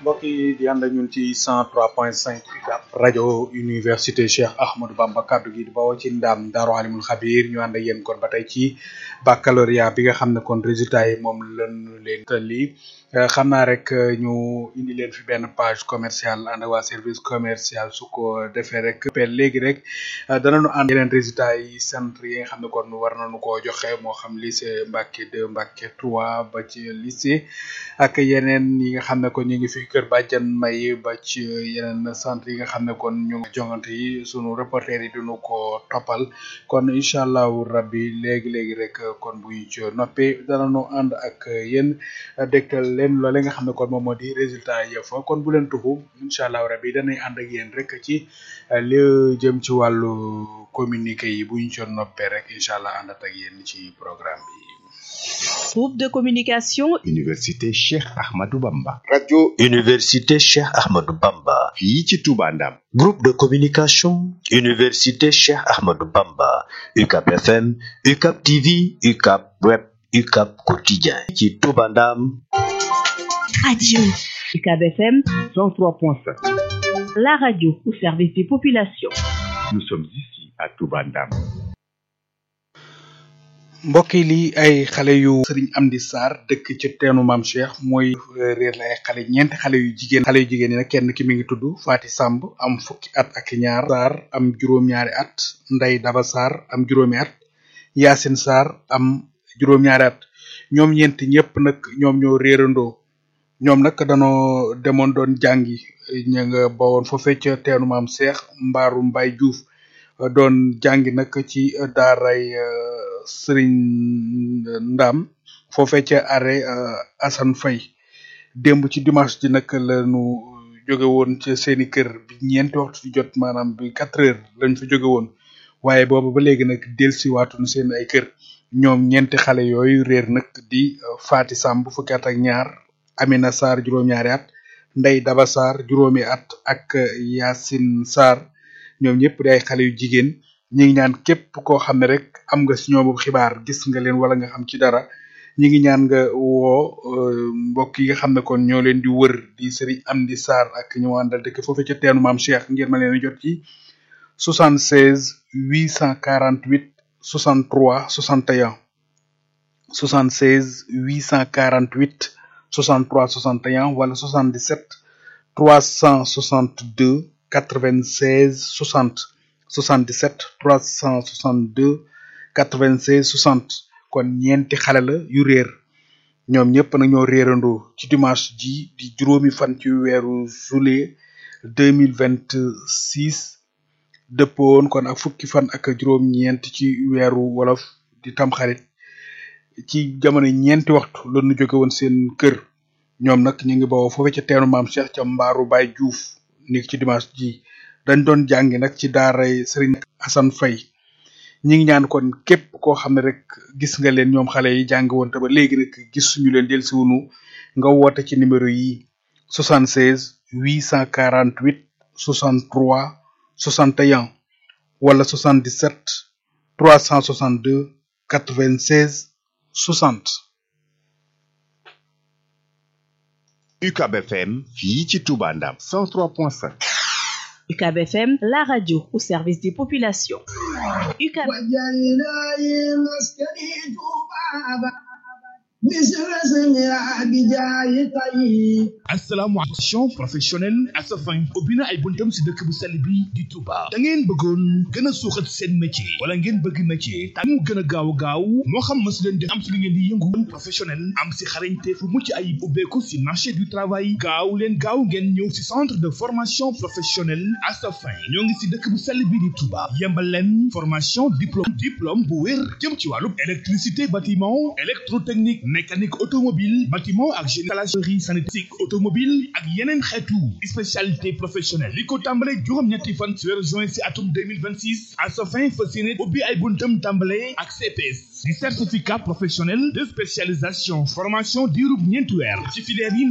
mbokk yi di ànd ak ñun ci 103.5 UCAB rajo université Cheikh Ahmadou Bamba kaddu gi di bawoo ci ndam Daaru Alimul Xabir ñu ànd ak yéen kon ba tey ci baccalauréat bi nga xam ne kon résultat yi moom lañu leen tëlli xam naa rek ñu indi leen fi benn page commerciale ànd ak waa service commercial su ko defee rek léegi rek danañu ànd yeneen résultat yi centre yi nga xam ne kon war nañu koo joxe moo xam lycée Mbacké 2 Mbacké 3 ba ci lycée ak yeneen yi nga xam ne kon ñu ngi fi kër Badiane May ba ci yeneen centre yi nga xam ne kon ñu ngi jongante yi sunu reporter yi duñu ko toppal kon incha allahu rabbi léegi léegi rek kon buy ci noppee danañu ànd ak yéen dégtal leen loole nga xam ne kon moom moo di résultat yi fa kon bu leen tuxu incha allahu rabbi danay ànd ak yéen rek ci li jëm ci wàllu communiqué yi bu ñu ci noppee rek incha allah àndat ak yéen ci programme bi. Groupe de communication Université Cheikh Ahmadou Bamba. radio Université Cheikh Ahmadou Bamba. fii ci Touba Ndam. Groupe de communication Université Cheikh Ahmadou Bamba. UCAB FM, UCAB TV, UCAB Web, UCAB Quotidien. ci Touba Ndam. radio UCAB FM 103.5. la radio au service des populations. Nous sommes ici à Touba Ndam. mbokk yi lii ay xale yu sëriñ Amdi Sarr dëkk ci teenu maam Cheikh mooy réer la ay xale ñeenti xale yu jigéen xale yu jigéen yi nag kenn ki mi ngi tudd Faati Samb am fukki at ak ñaar Sarr am juróom-ñaari at Ndey Daba Sarr am juróomi at Yaasin Sarr am juróom-ñaari at ñoom ñeenti ñëpp nag ñoom ñoo réerandoo ñoom nag danoo demoon doon jàngi ña nga bawoon foofee ca teenu maam Cheikh mbaaru Mbay Juuf doon jàngi nag ci daaray sëriñ Ndam foofee ca arrêt Assane Faye démb ci dimanche ji nag lañu jóge woon ca seeni kër bi ñeenti waxtu di jot maanaam bi quatre heures lañ fa jóge woon waaye boobu ba léegi nag dellusiwaatuñu seen ay kër ñoom ñeenti xale yooyu réer nag di Faati Samb fukki at ak ñaar Amina Sarr juróom-ñaari at Ndey Daba Sarr juróomi at ak Yacine Sarr ñoom ñëpp di ay xale yu jigéen ñi ngi ñaan képp koo xam ne rek am nga si ñoom xibaar gis nga leen wala nga xam ci dara ñi ngi ñaan nga woo mbokk yi nga xam ne kon ñoo leen di wër di Serigne Amdi Sarr ak ñu àndal dëkk foofu ca teenu maam Cheikh ngir ma leen a jot ci 76 848 63 61 76 848 63 61 wala 77 362 96 60 77 362 96 60 kon ñeenti xale la yu réer ñoom ñëpp nag ñoo réerandoo ci dimanche ji di juróomi fan ci weeru juillet 2026 dëppoon kon ak fukki fan ak juróom-ñeent ci weeru wolof di tamxarit ci jamono ñeenti waxtu la ñu jóge woon seen kër ñoom nag ñu ngi bawoo foofu ca teenu maam Cheikh ca mbaaru Baay Juuf ni ci dimanche ji dañ doon jàngi nag ci daaray Serigne Assane Faye ñi ngi ñaan kon képp koo xam ne rek gis nga leen ñoom xale yi jàng woon te ba léegi rek gis suñu leen del siwunu nga woote ci numéro yi 76 848 63 61 wala 77 362 96 60 UCAB FM fii ci Touba Ndam 103.5 UCAB FM la radio au service des populations UCAB asalaamaaleykum professionnel Asafin ubbi na ay buntam si dëkk bu sell bi di Touba da ngeen bëggoon gën a suuxat seen métier wala ngeen bëgg métier te mu gën a gaaw gaaw moo xam ma si leen def am si li ngeen di yëngu professionnel am si xarañte fu mucc ay ubbeeku si marché du travail gaaw leen gaaw ngeen ñëw si centre de formation professionnelle Asafin ñoo ngi si dëkk bu sell bi di Touba yembal leen formation diplôme diplôme bu wér jëm ci wàllu électricité bâtiment électrotechnique mécanique automobile bâtiment ak génie sanitaire automobile ak yeneen xeetu spécialité professionnelle li ko tàmbale juróom-ñetti fan ci weeru juin si atum 2026 à sa fin fas yéene ubbi ay buntam tàmbale ak CPS di certificat professionnel de spécialisation formation diirub ñeenti weer ci filière yi